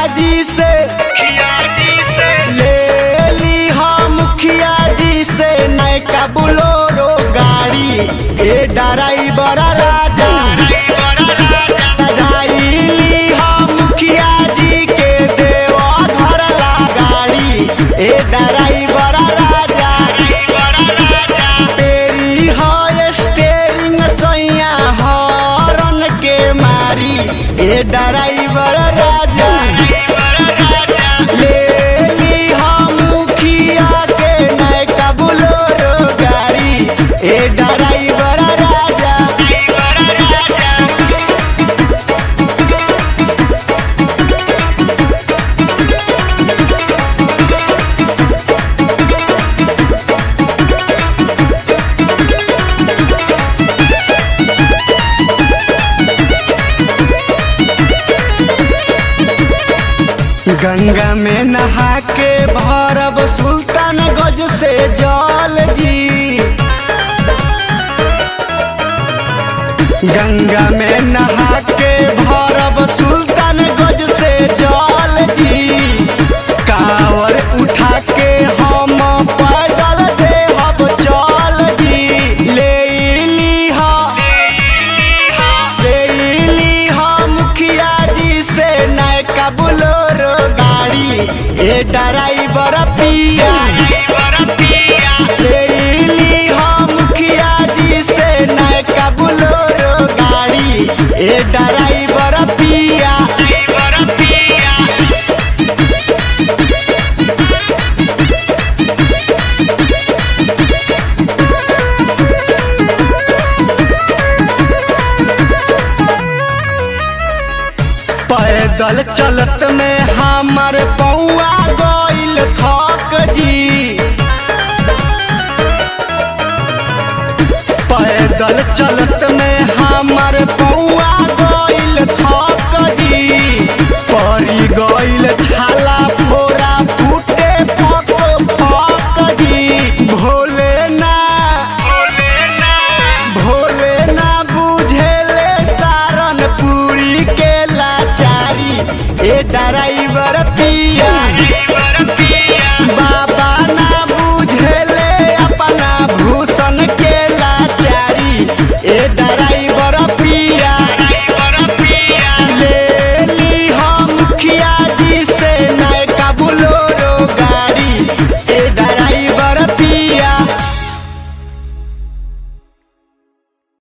जी से ले ली हम मुखिया जी से नैका बुलोरो गाड़ी ए ड्राइवर राजा सजाइली हम मुखिया जी के देवा घर ला गाड़ी ए ड्राइवर राजा तेरी है स्टेरिंग सैया हॉर्न के मारी ए ड्राइवर राजा ले ली हम मुखिया के नैका बुलोरो गाड़ी ए ड्राइवर राजा गंगा में नहा के भरब सुल्तान गज से जल जी गंगा में नहा के भरब सुल्तान गज से जल जी कावर उठा के हम पैदल देहब चल जी ले ली हा लेली हम मुखिया जी से नैका बुलोरो गाड़ी ए ड्राइवर पिया लेली हम मुखिया जी से नैका बुलोरो गाड़ी ए ड्राइवर पिया पैदल चलत में हमर पौआ गइल थक जी पैदल चलत में हमर पौआ गइल थक जी परी गइल छाला फोरा फूटे फक फक जी भोले ना भोले ना बुझेले सारन पूरी के लाचारी ए ड्राइवर